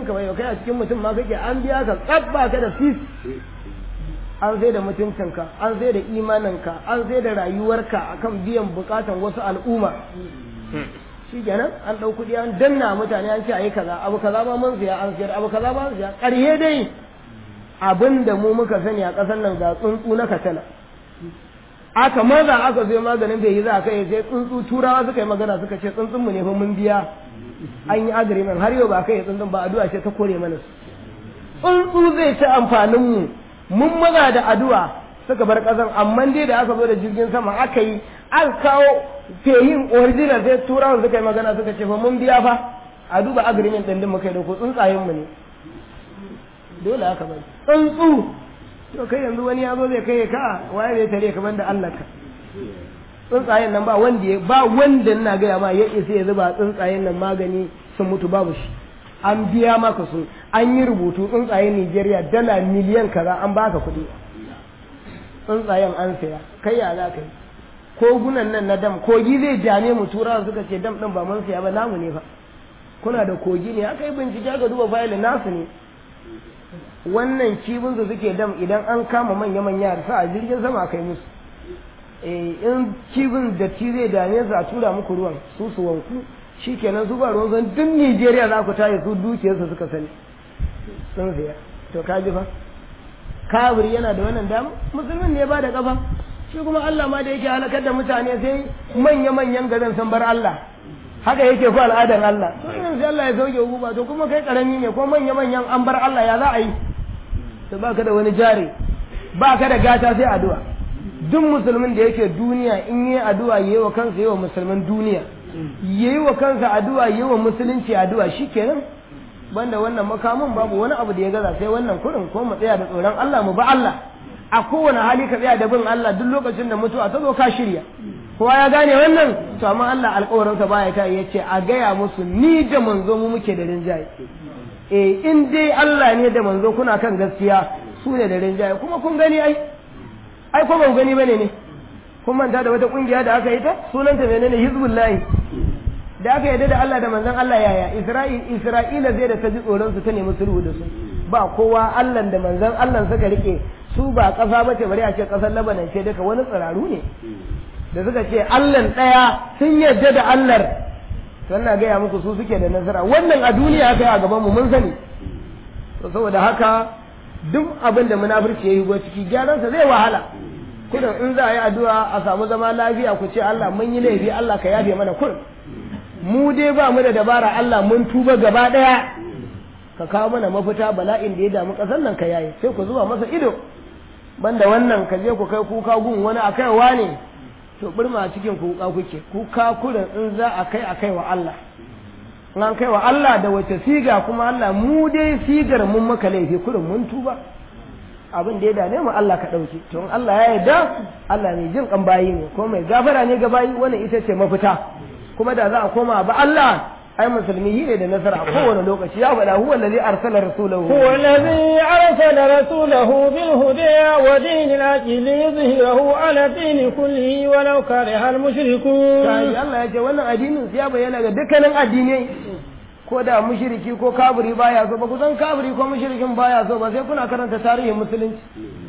ka bai kai a cikin mutum ma kake an biya ka tsabba ka da sis an sai da mutuncinka an sai da imaninka an sai da rayuwarka akan biyan bukatan wasu al'umma shi kenan an ɗau kuɗi an danna mutane an ce a yi kaza abu kaza ma mun siya an siyar abu kaza ma mun siya ƙarhe dai abin da mu muka sani a ƙasar nan ga tsuntsu na katala aka maza aka zo maganin bai yi za a kai sai tsuntsu turawa suka yi magana suka ce tsuntsun mu ne fa mun biya an yi agreement har yau ba kai tsuntsun ba addu'a ce ta kore mana su tsuntsu zai ci amfanin mu mun maza da addu'a suka bar ƙasar amma dai da aka zo da jirgin sama aka yi an kawo feyin original sai turawa suka yi magana suka ce fa mun biya fa a duba agreement ɗin din muka yi da ku tsuntsayen mu ne dole haka bai tsuntsu to kai yanzu wani ya zo zai kai ka waye zai tare ka banda Allah ka tsuntsayen nan ba wanda ya ba wanda ina gaya ma ya isa ya zuba tsuntsayen nan magani sun mutu babu shi an biya maka su an yi rubutu tsuntsayen Nigeria dala miliyan kaza an baka kuɗi tsuntsayen an saya kai ya za ka yi kogunan nan na dam kogi zai jame mu turawa suka ce dam din ba mun saya ba namu ne fa kuna da kogi ne aka yi bincike aka duba fayil nasu ne wannan cibin su suke dam idan an kama manya manya sa a jirgin sama kai musu eh in cibin da ci zai dame su a tura muku ruwan su su wanku shikenan su ba ruwan san duk Nigeria za ku tayi su dukiyar su suka sani sun siya to ka ji fa kafiri yana da wannan dama musulmin ne ba da kafa shi kuma Allah ma da yake halakar da mutane sai manya manyan garin san bar Allah haka yake ko al'adar Allah to yanzu Allah ya sauke hukuma to kuma kai karami ne ko manya manyan an bar Allah ya za a yi to baka da wani jari baka da gata sai addu'a duk musulmin da yake duniya in yi addu'a yayi wa kansa yayi wa musulman duniya yayi wa kansa addu'a yayi wa musulunci addu'a shikenan banda wannan makamin babu wani abu da ya gaza sai wannan kurin ko mu tsaya da tsoron Allah mu ba Allah a kowane hali ka tsaya da bin Allah duk lokacin da mutuwa ta zo ka shirya kowa ya gane wannan to amma Allah alƙawarinsa baya kai ya ce a gaya musu ni da manzo mu muke da rinjaye eh in dai Allah ne da manzo kuna kan gaskiya su ne da rinjaye kuma kun gani ai ai ko ban gani bane ne kun manta da wata kungiya da aka yi ta sunanta menene hizbullahi da aka yarda da Allah da manzon Allah yaya Isra'il Isra'ila zai da ta ji tsoron su ta nemi sulhu da su ba kowa Allah da manzon Allah suka rike su ba ƙasa bace bari a ce ƙasar Lebanon ce duka wani tsiraru ne da suka ce Allah ɗaya sun yarda da Allah wannan gaya muku su suke da nasara wannan a duniya aka yi a gaban mu mun sani to saboda haka duk abin da munafurci ya yi go ciki gyaransa zai wahala kudin in za a yi addu'a a samu zama lafiya ku ce Allah mun yi laifi Allah ka yafe mana kun mu dai ba mu da dabara Allah mun tuba gaba ɗaya ka kawo mana mafita bala'in da ya damu ƙasar nan ka yaye sai ku zuba masa ido banda wannan ka je ku kai kuka gun wani a kaiwa ne to burma a cikin kuka kuke kuka kurin in za a kai a kai wa Allah in an kai wa Allah da wace siga kuma Allah mu dai sigar mun maka laifi kurin mun tuba abin da ya dame mu Allah ka ɗauki to in Allah ya yarda Allah mai jin kan bayi ne ko mai gafara ne ga bayi wannan ita ce mafita kuma da za a koma ba Allah ai musulmi yi ne da nasara a kowane lokaci ya faɗa huwa allazi arsala rasulahu هو الذي أرسل رسوله بالهدى ودين الحق ليظهره على الدين كله ولو كره المشركون kai Allah ya ce wannan addinin ya bayyana ga dukkanin addinai ko da mushriki ko kafiri baya so ba ku san kafiri ko mushrikin baya so ba sai kuna karanta tarihin musulunci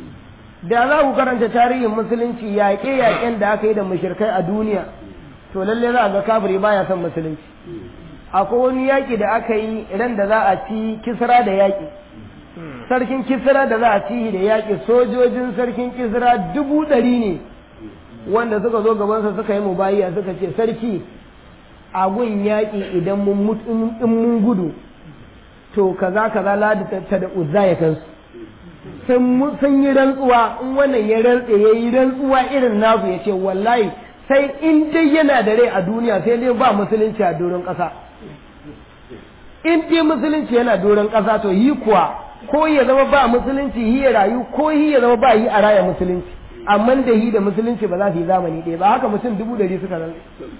da za ku karanta tarihin musulunci yaƙe-yaƙen da aka yi da mushrikai a duniya to lalle za a ga kafiri baya son musulunci akwai wani yaƙi da aka yi ran da za a ci kisra da yaƙi sarkin kisra da za a ci da yaƙi sojojin sarkin kisra dubu ɗari ne wanda suka zo gabansa suka yi mubayiya suka ce sarki a gun yaƙi idan mun in mun gudu to kaza kaza ladi ta da uzza ya kansu sun yi rantsuwa in wannan ya rantse ya yi rantsuwa irin nasu ya ce wallahi sai in dai yana da rai a duniya sai dai ba musulunci a doron ƙasa in dai musulunci yana doron ƙasa to yi kuwa ko ya zama ba musulunci yi ya rayu ko yi ya zama ba yi a raya musulunci amma da yi da musulunci ba za su yi zamani ɗaya ba haka mutum dubu ɗari suka nan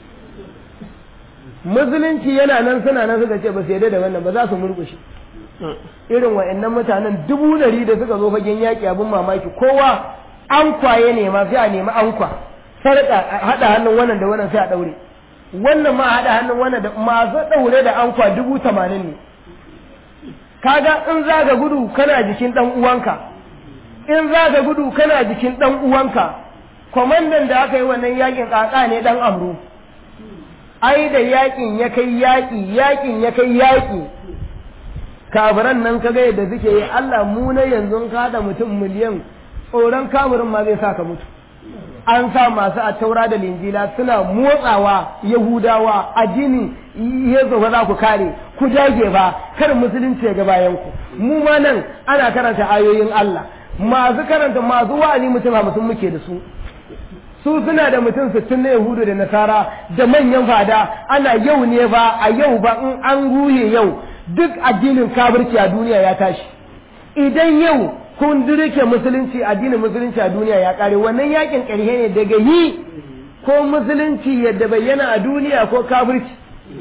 musulunci yana nan suna nan suka ce ba su yarda da wannan ba za su murƙushe irin wa'annan mutanen dubu ɗari da suka zo fagen yaƙi abin mamaki kowa an kwaye ne ma sai a nemi an kwa sarƙa haɗa hannun wannan da wannan sai a ɗaure wannan ma haɗa hannun wannan da masu ɗaure da an kwa dubu tamanin ne kaga in za ka gudu kana jikin dan uwanka in za ka gudu kana jikin dan uwanka kwamandan da aka yi wannan yakin kaka ne dan amru ai da yakin ya kai yaki yakin ya kai yaki kafiran nan kaga yadda suke yi Allah mu na yanzu ka da mutum miliyan tsoron kafirin ma zai sa ka mutu an sa masu a taura da linjila suna motsawa yahudawa addini ya ba za ku kare ku jage ba kar musulunci ya ga bayan ku mu ma nan ana karanta ayoyin Allah masu karanta masu wa'azi mutum hamsin muke da su su suna da mutum sittin na yahudu da nasara da manyan fada ana yau ne ba a yau ba in an ruhe yau duk addinin kafirci a duniya ya tashi idan yau kun dirke musulunci addinin musulunci a duniya ya kare wannan yakin ƙarhe ne daga yi ko musulunci yadda bayyana a duniya ko kafirci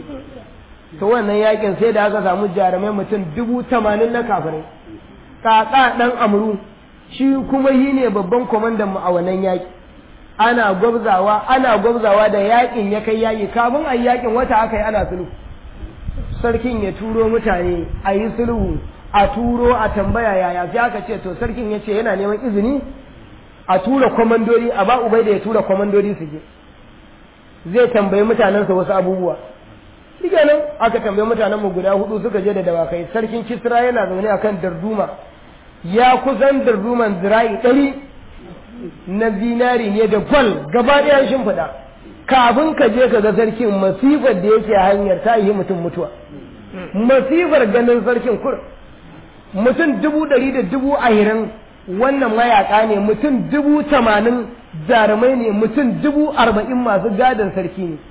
to wannan yakin sai da aka samu jarumai mutum dubu tamanin na kafirai kaka dan amru shi kuma yi ne babban kwamandan mu a wannan yaki ana gwabzawa ana gwabzawa da yakin ya kai yaki kafin a yakin wata aka yi ana sulhu sarkin ya turo mutane a yi sulhu a turo a tambaya yaya sai aka ce to sarkin ya ce yana neman izini a tura kwamandori a ba ubai da ya tura kwamandori su je zai tambayi mutanensa wasu abubuwa shi nan aka tambayi mutanen mu guda hudu suka je da dawakai sarkin kisra yana zaune akan darduma ya kusan darduman zira'i ɗari na zinari ne da gwal gaba ɗaya shimfiɗa kafin ka je ka ga sarkin masifar da yake hanyar ta yi mutum mutuwa masifar ganin sarkin kur mutum dubu ɗari da dubu ahirin wannan mayaka ne mutum dubu tamanin jarumai ne mutum dubu arba'in masu gadon sarki ne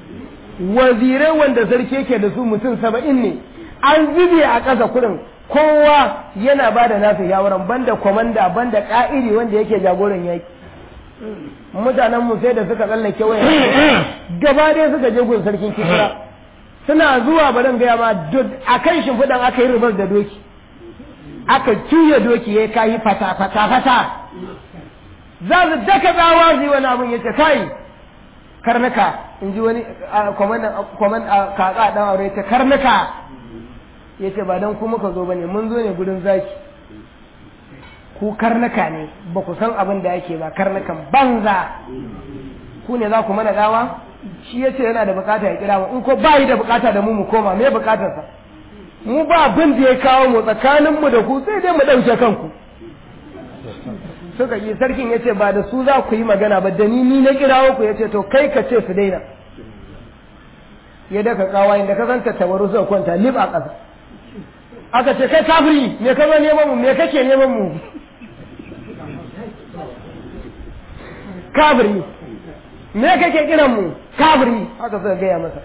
wazirai wanda sarki yake da su mutum saba'in ne an zube a ƙasa kurin kowa yana ba da nasa shawaran banda kwamanda banda ƙa'iri wanda yake jagoran yaki mutanen mu sai da suka tsallake waya gaba ɗaya suka je gun sarkin kisra suna zuwa barin gaya ma a kan shimfiɗan aka yi rubar da doki aka cuya doki ya kayi fata fata fata za su daka tsawa su yi wani abin ya ce kai karnuka in ji wani kwaman a kaka ɗan aure ta karnuka ya ce ba don ku muka zo ba ne mun zo ne gudun zaki ku karnuka ne ba ku san abin da yake ba karnukan banza ku ne za ku mana dawa shi ya ce yana da bukata ya kira mu in ko ba yi da bukata da mu mu koma me bukatarsa mu ba abin da ya kawo mu tsakaninmu da ku sai dai mu ɗauke kanku suka yi sarkin ya ce ba da su za ku yi magana ba da ni ni na kirawo ku ya ce to kai ka ce su daina ya daka kawa inda ka zanta tabaru suka kwanta lib a ƙasa aka ce kai kafiri me ka zo neman mu me kake neman mu kafiri me kake kiran mu kafiri haka suka gaya masa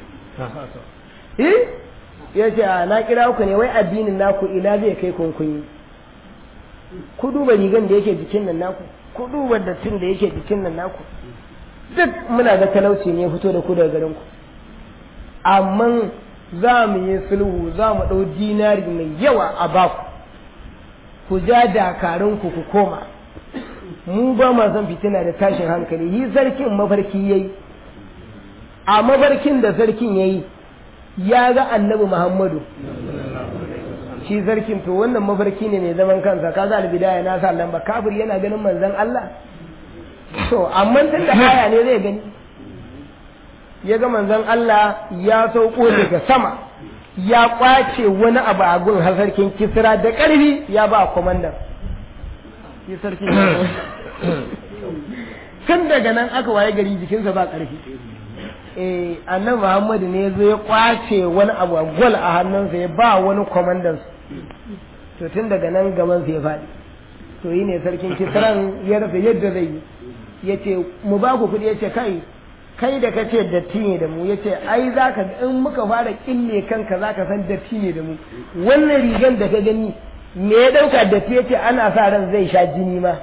eh ya ce a na kira ku ne wai addinin naku ina zai kai kunkunyi ku duba rigan da yake jikin nan naku ku duba dattin da yake jikin nan naku duk muna ga talauci ne fito da ku daga garin ku amma za mu yi sulhu za mu ɗau dinari mai yawa a baku ku ja dakarun ku ku koma mu ba ma son fitina da tashin hankali yi sarkin mafarki yayi a mafarkin da sarkin yayi ya ga annabi Muhammadu shi sarkin to wannan mafarki ne mai zaman kansa kaga albidaya na sa lamba kafir yana ganin manzon Allah to amma tun da aya ne zai gani ya ga manzon Allah ya sauko daga sama ya kwace wani abu a gun har sarkin kisra da ƙarfi ya ba kwamandan shi sarkin tun daga nan aka waye gari jikinsa ba ƙarfi eh annabi Muhammadu ne zo ya kwace wani abu gwal a hannunsa ya ba wani kwamandan to tun daga nan gaban sa ya faɗi to yi ne sarkin kisran ya rasa yadda zai yi ya ce mu ba ku kuɗi ya ce kai kai da kace datti ne da mu ya ce ai za ka in muka fara kille kanka za ka san datti ne da mu wannan rigan da ka gani me ya ɗauka datti ya ce ana sa ran zai sha jini ma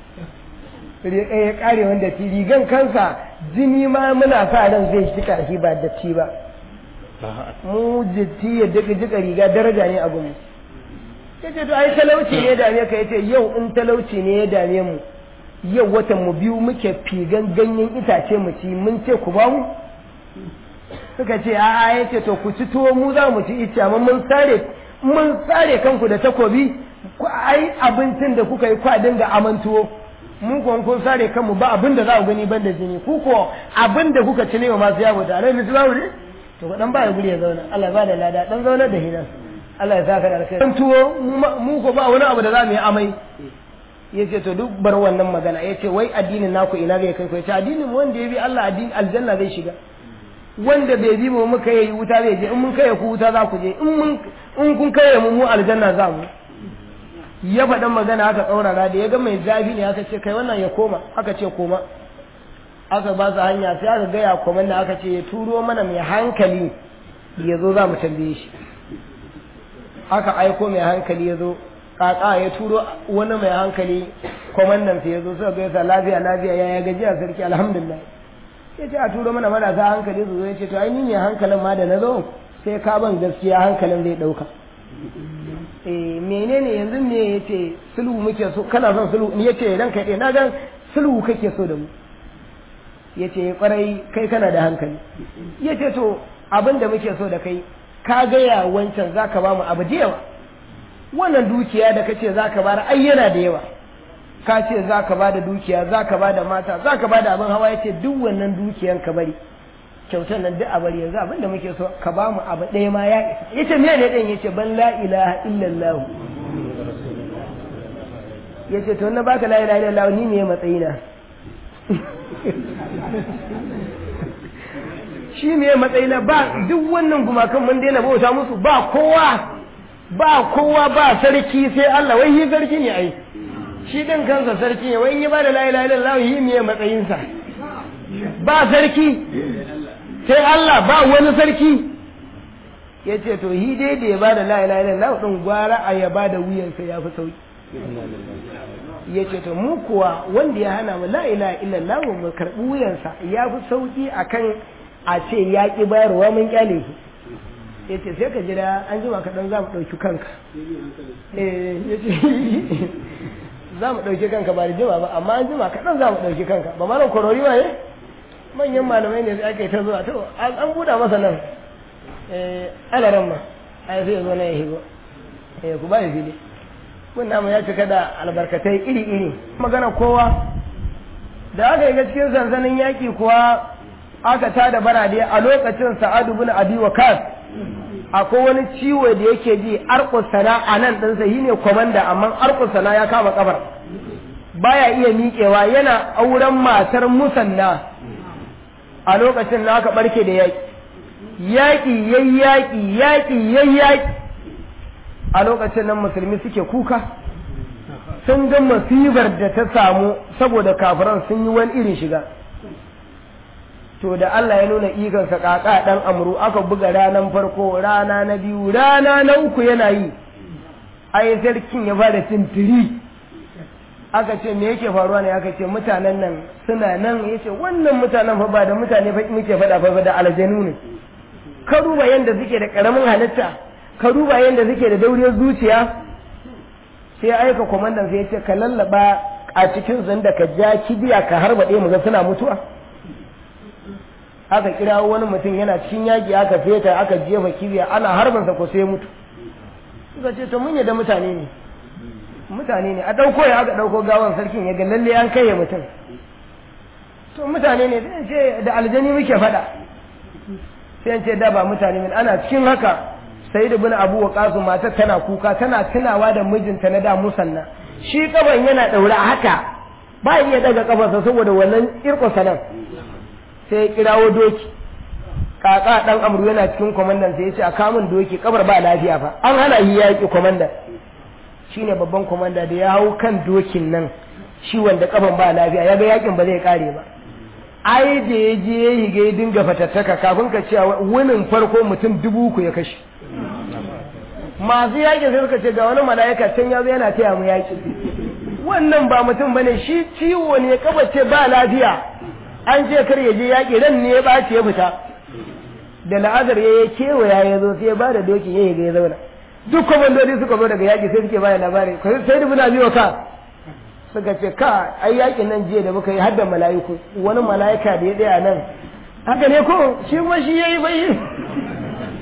ya kare wanda ti rigan kansa jini ma muna sa ran zai shi karfi ba datti ba mu jitti ya duka jika riga daraja ne a gumu yace to ai talauci ne ya dame ka yace yau in talauci ne ya dame mu yau watan mu biyu muke figan ganyen itace mu ci mun ce ku ba mu suka ce a'a yace to ku ci tuwo mu za mu ci ita amma mun sare mun tsare kanku da takobi ku ai abincin da kuka yi kwa dinga amantuwo mun kuwa kun sare kanmu ba abin da za ku gani ban da jini ku ko abin da kuka ci ne wa masu yawo da alai musu babu ne to ku dan ba ya guri ya zauna Allah ya ba da lada dan zauna da hinan Allah ya saka da alkhairi tuwo mu ko ba wani abu da za mu yi amai yace to duk bar wannan magana yace wai addinin naku ina zai kai ku yace addinin mu wanda ya bi Allah addini aljanna zai shiga wanda bai bi mu muka yi wuta zai je in mun kai ku wuta za ku je in mun in kun kai mu mu aljanna za mu ya faɗin magana aka tsaurara da ya ga mai zafi ne aka ce kai wannan ya koma aka ce koma aka ba su hanya sai aka gaya kwaman da aka ce ya turo mana mai hankali ya zo za mu tambaye shi aka aiko mai hankali ya zo kaka ya turo wani mai hankali kwamandan sai ya zo suka gaisa lafiya lafiya ya gajiya sarki alhamdulillah ya ce a turo mana marasa hankali su zo ya ce to ai ni ne hankalin ma da na zo sai ka ban gaskiya hankalin zai ɗauka eh menene yanzu me yace sulhu muke so kana son sulhu ni yace ranka dai na ga sulhu kake so da mu yace kwarai kai kana da hankali yace to abin da muke so da kai ka gaya wancan zaka ba mu abu da yawa wannan dukiya da kace zaka bar ai yana da yawa ka ce zaka ba da dukiya zaka ba da mata zaka ba da abin hawa yace duk wannan dukiyan ka bari kyautar nan duk a bari yanzu abin da muke so ka ba mu abu ɗaya ma ya isa yace me ne ɗin yace ban la ilaha illallah yace to na baka la ilaha illallah ni ne matsayina shi ne matsayina ba duk wannan gumakan mun daina bauta musu ba kowa ba kowa ba sarki sai Allah wai yi sarki ne ai shi din kansa sarki ne wai yi ba da la ilaha illallah yi ne matsayinsa ba sarki sai Allah ba wani sarki ya ce to hi dai da ya ba da la'ila ila lau ɗin gwara a ya ba da wuyansa ya fi sauki ya ce to mu kuwa wanda ya hana mu la'ila ila lau mu karɓi wuyansa ya fi sauki akan a ce ya ƙi bayarwa mun kyale shi ya ce sai ka jira an jima kaɗan za mu ɗauki kanka ya ce za mu ɗauki kanka ba da jima ba amma an jima kaɗan za mu ɗauki kanka ba malam korori ma ne manyan malamai ne aka yi ta zuwa to an buɗa masa nan alaran ma a sai zo na ya higo ku ba ya fili mun namu ya cika da albarkatai iri-iri magana kowa da aka yi cikin sansanin yaƙi kuwa aka tada barade a lokacin sa'adu bin abi waqas akwai wani ciwo da yake ji arkusana a nan ɗinsa shi ne kwamanda amma arkusana ya kama kabar baya iya miƙewa yana auren matar musanna a lokacin na aka barke da yaƙi yaƙi yayi yaƙi yaƙi yayi yaƙi a lokacin nan musulmi suke kuka sun ga masibar da ta samu saboda kafiran sun yi wani irin shiga to da Allah ya nuna ikonsa kaka dan amru aka buga ranar farko rana na biyu rana na uku yana yi ai sarkin ya fara tintiri aka ce me yake faruwa ne aka ce mutanen nan suna nan yace wannan mutanen fa ba da mutane fa muke faɗa fa da aljanu ne ka duba yanda suke da karamin halitta ka duba yanda suke da dauriyar zuciya sai aika kwamandan sai ya ce ka lallaba a cikin zan da ka ja kibiya ka harba ɗaya mu ga suna mutuwa aka kira wani mutum yana cikin yaƙi aka feta aka jefa kibiya ana harbansa ko sai mutu suka ce to mun yadda mutane ne mutane ne a ɗauko ya aka ɗauko gawan sarkin ya ga lalle an kai ya mutum to mutane ne sai ce da aljani muke faɗa sai ce da ba mutane ne ana cikin haka sai da bin abu wa matar tana kuka tana tunawa da mijinta na da musanna shi kaban yana ɗaure haka ba iya daga kafarsa saboda wannan irko sanan sai ya kirawo doki kaka dan amru yana cikin kwamandan sai ya ce a kamun doki kabar ba lafiya fa an hana yi yaƙi kwamandan shine babban kwamanda da ya hau kan dokin nan shi wanda kafan ba lafiya ya ga yakin ba zai kare ba ai da ya je ya yi ga dinga fatattaka kafin ka ce wunin farko mutum dubu uku ya kashe masu yaƙi sai suka ce ga wani mala'ika can ya zo yana taya mu yaƙi wannan ba mutum bane shi ciwo ne kafa ce ba lafiya an ce kar ya je yaƙi ran ne ya ɓaci ya fita da la'azar ya yi kewaya ya zo sai ya ba da doki ya yi ga ya zauna duk kwamandodi suka zo daga yaƙi sai suke bada labari sai da muna biyo ka suka ce ka ai yaƙin nan jiya da muka yi har da mala'iku wani mala'ika da ya tsaya nan haka ne ko shi kuma shi ya yi bai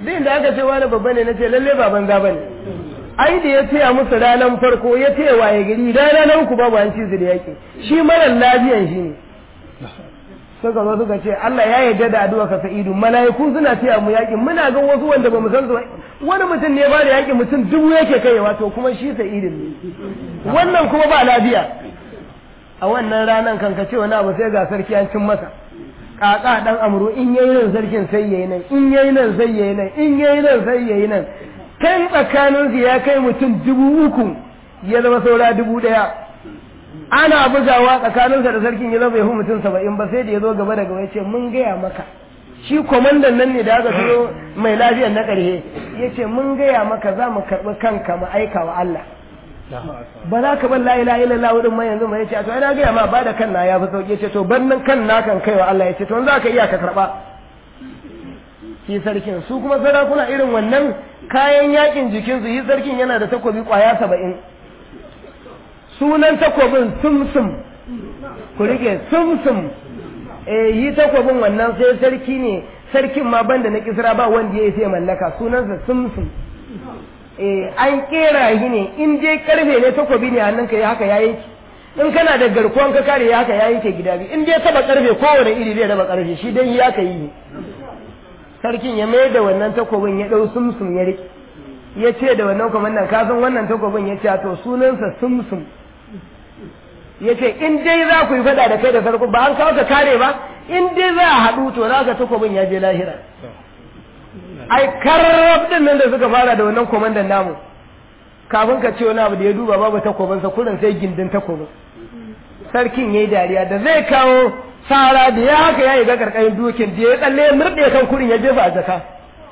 duk inda aka ce wani babba ne na ce lalle ba banza ba ne ai da ya taya musu ranar farko ya taya waye gari rana na uku babu an ci su da yaƙi shi marar lafiyan shi ne suka zo suka ce Allah ya yarda da addu'a ka sa'idu mala'iku suna taya mu yaƙi muna ga wasu wanda ba mu san su wani mutum ne ba da yaƙi mutum dubu yake kaiwa to kuma shi sa'idin ne wannan kuma ba lafiya a wannan ranan kan ka ce wani abu sai ga sarki an cin masa kaka dan amru in yayi nan sarkin sai yayi nan in yayi nan sai yayi nan in yayi nan sai yayi nan kan tsakanin su ya kai mutum dubu uku ya zama saura dubu daya ana bugawa tsakaninsa da sarkin ya zama bai fi mutum saba'in ba sai da ya zo gaba da gaba ya ce mun gaya maka shi kwamandan nan ne da aka turo mai lafiyar na ƙarshe ya ce mun gaya maka za mu karɓi kanka mu aika wa Allah ba za ka bar la ilaha illallah wurin mai yanzu mai yace to ina ga ma ba da kan na ya fi sauki yace to ban nan kan na kan kaiwa Allah yace to za ka iya ka karba shi sarkin su kuma sarakuna irin wannan kayan yakin jikin su yi sarkin yana da takobi kwaya saba'in sunan takobin sumsum ku rike sumsum eh yi takobin wannan sai sarki ne sarkin ma banda na kisra ba wanda ya sai mallaka sunansa sumsum an kera shi ne in dai karfe ne takobi ne hannunka ya haka ya yanki in kana da garkuwan ka kare ya haka ya yanke gida biyu in dai taba karfe kowane iri zai raba karfe shi dai ya ka yi ne sarkin ya mai da wannan takobin ya dau sumsum ya rike ya ce da wannan kwamandan ka san wannan takobin ya ce to sunansa sumsum ya ce in dai za ku yi fada da kai da sarko ba an kawo ka kare ba in dai za a haɗu to za ka takobin ya je lahira ai karrab din nan da suka fara da wannan komandan namu kafin ka ce wani abu da ya duba babu takobinsa kurin sai gindin takobin sarkin yayi dariya da zai kawo sara da ya haka ya yi ga karkashin dokin da ya tsalle ya murɗe kan kurin ya jefa a jaka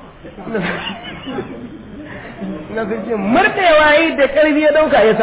na sun ce murɗewa yi da ƙarfi ya ɗauka ya sa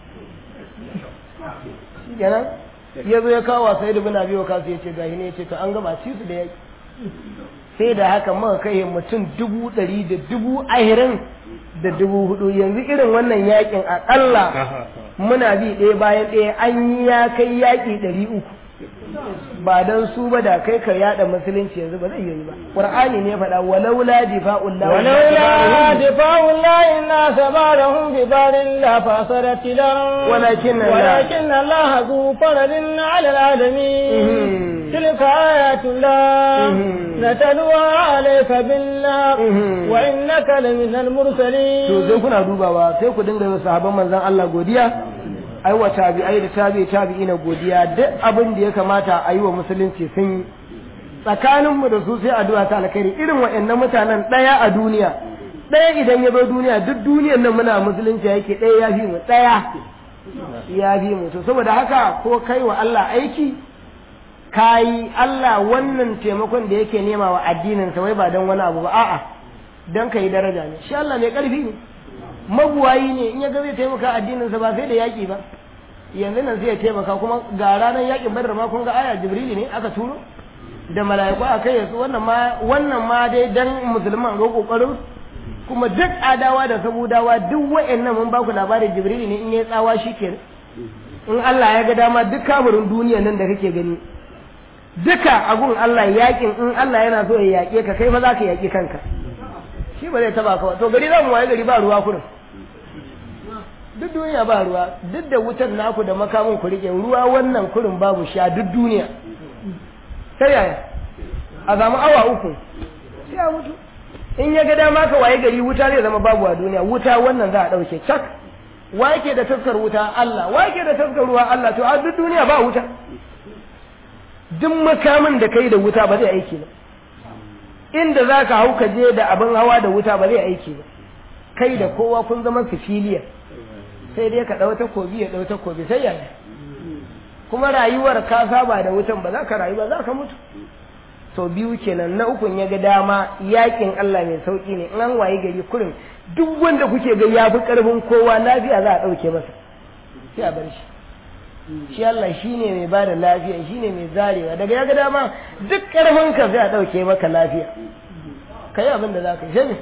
kenan ya zo ya kawo wasa ya dubi na biyo kasu ya ce gahi ne ya ce to an gama ci su da yaƙi sai da haka muka kai mutum dubu ɗari da dubu ahirin da dubu hudu yanzu irin wannan yakin aƙalla muna bi ɗaya bayan ɗaya an yi ya kai yaƙi ɗari uku ba don su ba da kai ka yada musulunci yanzu ba zai yi ba qur'ani ne faɗa walaula difa'ullah ولولا دفاع الله الناس بعضهم ببعض لفسدت الأرض ولكن الله- ولكن الله ذو فضل على العالمين Mhm. تلك آيات الله Mhm. نتلوها عليك بالله Mhm. وإنك لمن to المرسلين sai kuna dubawa sai ku dinga yi wa sahabban manzon Allah godiya ai wa tabi'ai da tabi'i tabi'ina godiya duk abin da ya kamata a yi wa musulunci sun yi tsakanin mu da su sai addu'a ta alkhairi irin waɗannan mutanen ɗaya a duniya ɗaya idan ya bar duniya duk duniyar nan muna musulunci yake ɗaya ya fi mu ɗaya ya fi mu to saboda haka ko kai wa Allah aiki kayi Allah wannan taimakon da yake nema wa addinin sa wai ba don wani abu ba a'a don ka yi daraja ne shi Allah mai ƙarfi ne mabuwayi ne in ya ga zai taimaka addininsa ba sai da yaƙi ba yanzu nan sai ya taimaka kuma ga ranar yaƙin badar ma kun ga aya jibrili ne aka turo da mala'iku a kai yasu wannan ma wannan ma dai dan musulman ga kokarin kuma duk adawa da sabudawa duk wa'annan mun ba ku labarin jibrili ne in ya tsawa shikenan in Allah ya ga dama duk kaburin duniya nan da kake gani duka agun Allah yaƙin in Allah yana so ya yaƙe ka kai fa za ka yaƙi kanka shi ba zai taba ka ba to gari za mu waye gari ba ruwa kurin duk duniya ba ruwa duk da wutar naku da makamin ku rike ruwa wannan kurin babu sha duk duniya sai yaya a samu awa uku sai a mutu in ya ga dama ka waye gari wuta zai zama babu a duniya wuta wannan za a ɗauke cak wa yake da taskar wuta Allah wa yake da taskar ruwa Allah to a duk duniya ba wuta duk makamin da kai da wuta ba zai aiki ba inda za ka hau ka je da abin hawa da wuta ba zai aiki ba kai da kowa kun zama sifiliya sai dai ka ɗau takobi ya ɗau takobi sai yaya kuma rayuwar ka saba da wutan ba za ka rayu ba za ka mutu sau biyu kenan na ukun ya ga dama yakin Allah mai sauki ne in an waye gari kurin duk wanda kuke ga ya fi ƙarfin kowa lafiya za a ɗauke masa sai a bar shi shi Allah shi ne mai bada lafiya shi ne mai zarewa daga ya ga dama duk ƙarfin ka sai a ɗauke maka lafiya ka yi abin da za ka yi shi ne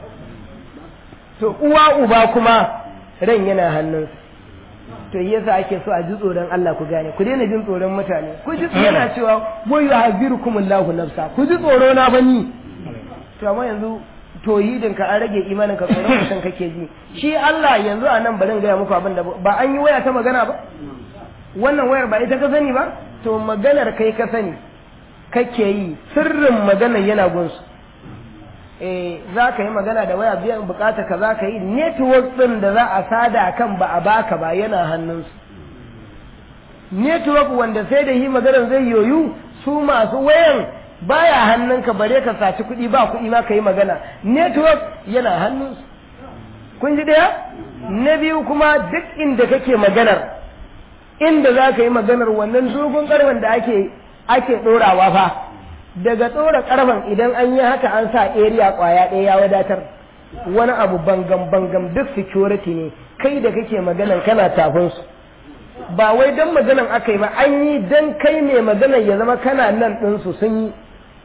to uwa uba kuma ran yana hannunsa to yasa ake so a ji tsoron Allah ku gane ku daina jin tsoron mutane ku ji yana cewa wa yuhazzirukum Allahu nafsa ku ji tsoro na bani to amma yanzu tohidin ka an rage imanin ka tsoron mutum kake ji shi Allah yanzu a nan bari in gaya muku abin da ba an yi waya ta magana ba wannan wayar ba ita ka sani ba to maganar kai ka sani kake yi sirrin maganar yana gunsu eh za ka yi magana da waya biyan bukata ka za ka yi network din da za a sada kan ba a baka ba yana hannunsu network wanda sai da yi maganar zai yoyu su masu wayan baya hannunka bare ka saci kuɗi ba kuɗi ma ka yi magana network yana hannunsu kun ji ɗaya na biyu kuma duk inda kake maganar inda za ka yi maganar wannan dogon ƙarfen da ake ake ɗorawa fa daga ɗora ƙarfen idan an yi haka an sa area ƙwaya ɗaya ya wadatar wani abu bangam bangam duk security ne kai da kake maganan kana tafin su ba wai dan maganan aka yi ba an yi dan kai ne maganan ya zama kana nan ɗinsu sun yi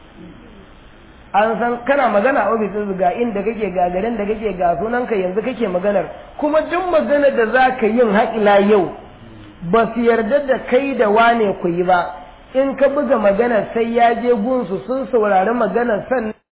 an san kana magana a ofis ga inda kake ga garin da kake ga sunanka yanzu kake maganar kuma duk maganar da za ka yin haƙila yau ba su yarda da kai da wane ku yi ba in ka buga maganar sai ya je gunsu sun saurari maganar sannan